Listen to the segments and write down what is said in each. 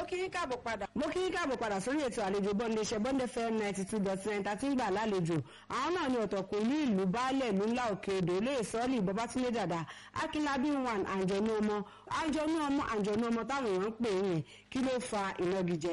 kí yín káàbọ̀ padà. mo kí yín káàbọ̀ padà sórí ètò àlejò bọ́ndé iṣẹ́ bọ́ndé fm ninety two dot nine tàti ń gbà lálejò àwọn náà ni ọ̀tọ̀kùn ní ìlú baálẹ̀ ìlú ńlá òkè odò olóyè sọ́ọ̀lì babatunde dàda akínlábí one àǹjọ̀nú ọmọ àǹjọ̀nú ọmọ àǹjọ̀nú ọmọ táwọn èèyàn ń pè é yẹn kí ló fa ìnagijẹ.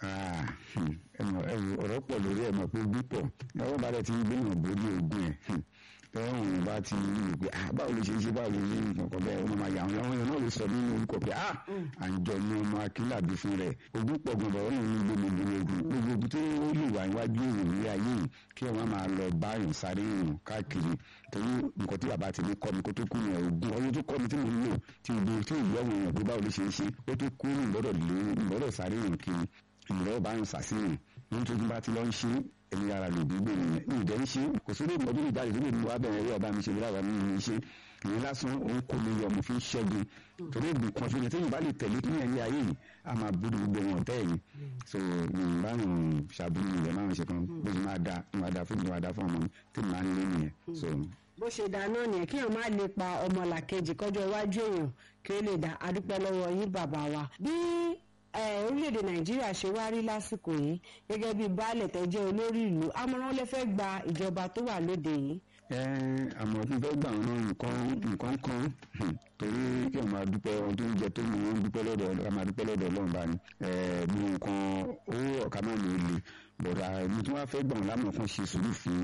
ọ̀rọ̀ pọ̀ lórí ẹ̀ mọ̀ pé ogún pọ̀ ẹ̀wọ́n bá dẹ̀ ti ń gbìyànjú bójú ogún ẹ̀ tẹ́wọ́n òun bá ti rí pé ah báwo ló ṣe ń ṣe báwo ló ṣe ń nǹkan bẹ́ẹ̀ wọ́n máa yà wọ́n yẹn náà lè sọ nínú orúkọ pé ah àǹjọ ni ọmọ akínlàbí fún rẹ̀ ogún pọ̀ gan bàbá òun ní gbogbo ogun gbogbo ogun tó lè wà níwájú èèyàn ní ayé yìí kí wọ́n máa lọ bá èèyàn sáré èèyàn káàkiri torí nǹkan tí bàbá ti ní kọ́ mi kó tó kú ní ogún ọdún tó kọ́ mi tí mo ń lò tí ìgbò tí ìlú ọ̀hún èèyàn pé báwo ló ṣe ń ṣe ó tó kú ní ìgbọ́dọ̀ lé ìgbọ́dọ̀ sáré èèyàn kiri ìrọ̀ bá ń sàṣìyàn nítorí bá ti lọ ń ṣe ẹni ara lè gbígbé nìyẹn ní ìdẹ́ ń ṣe kò sí lè mọ bí ìjáde tó lè mú wa bẹ̀rẹ̀ rí ọba mi ṣe lára mi ní ṣe ìyẹn lásán òun kò lè yọ ọmọ fi ṣẹ́gun torí ìgbì kan ṣoṣo tí yorùbá lè tẹ̀lé ní ẹ̀yẹ ayé yìí a máa búrú gbogbo wọn tẹ́ ẹ̀yìn so yorùbá yàn ṣàbúrú rẹ̀ máa ń ṣe kan bó ṣe máa da máa da fún mi máa da fún ọmọ mi tí mo máa ń lé nìyẹn so. bó ṣe dá náà nìyẹn kí èèyàn má lè pa ọmọ làkejì kọjọ iwájú èèyàn kí ó lè dá adúpẹ́ lọ́wọ́ yín bàbá wa bí orílẹ̀-èdè nàìjíríà ṣe wá rí lásìkò yìí gẹ́gẹ́ bí baálẹ̀ tẹ́ jẹ́ olórí ìlú àmọ̀ràn lè fẹ́ gba ìjọba tó wà lóde yìí. àmọ́ tí fẹ́ gbà wọn nǹkan nǹkan kan torí kí wọ́n máa dúpẹ́ ohun tó ń jẹ tó mú wọn dúpẹ́ lọ́dọ̀ ká máa dúpẹ́ lọ́dọ̀ ọlọ́run bá ní bí nǹkan owó ọ̀ká máa ní olè bọ̀dà ní tí wọ́n fẹ́ gbà wọn lámọ̀ kan ṣe sùúrù fún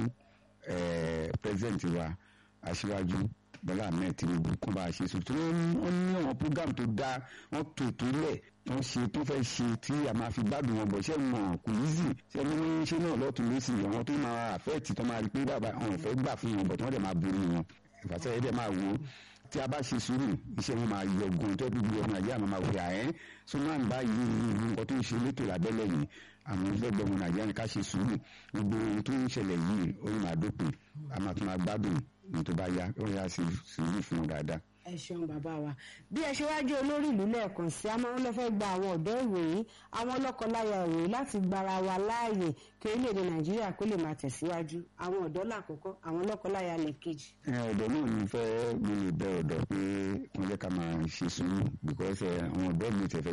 pẹ́sidẹ̀ntì wa aṣíwájú bọ́lá ahmed tinubu kó bá a ṣe sùn tí wọ́n ní àwọn program tó dáa wọ́n tó ètò ilẹ̀ wọ́n ṣe tó fẹ́ ṣe tí a máa fi gbádùn wọn bọ̀ ṣé mọ̀ kò easy ṣé ní ṣé náà lọ́tún lẹ́sìn àwọn tó máa àfẹ́ẹ̀tì tó máa rí pé bàbá àwọn ò fẹ́ gbà fún wọn bọ̀ tí wọ́n dẹ̀ máa borí wọn ìfàsẹ́ yẹn dẹ̀ máa wò ó tí a bá ṣe sùúrù iṣẹ́ wọn máa yọ gan tó bí ọmọ nàìjíríà máa wò ẹ́ sunan báyìí nǹkan tó ń ṣe létò lábẹ́lẹ̀ yìí àwọn ìfẹ́gbẹ́ ọmọ nàìjíríà ní ká ṣe sùúrù gbogbo ohun tó ń ṣẹlẹ̀ yìí ó máa dópin a máa tún máa gbádùn ní tó bá yá ó yá sí sùúrù fún wọn dáadáa ẹ ṣeun bàbá wa bí ẹ ṣe wá jẹ́ olórí ìlú lẹ́ẹ̀kan sí amáwọn ló fẹ́ gba àwọn ọ̀dọ́ ìwòyí àwọn lọ́kọláya ìwòyí láti gbara wa láàyè kí orílẹ̀-èdè nàìjíríà kó lè máa tẹ̀síwájú àwọn ọ̀dọ́ làkọ́kọ́ àwọn lọ́kọláya lẹ́ẹ̀kejì. ọ̀dọ́ náà ní fẹ́ mi lè bẹ ọ̀dọ́ pé wọ́n jẹ́ ká máa ṣe sùúrù because àwọn ọ̀dọ́ mi tẹ̀fẹ́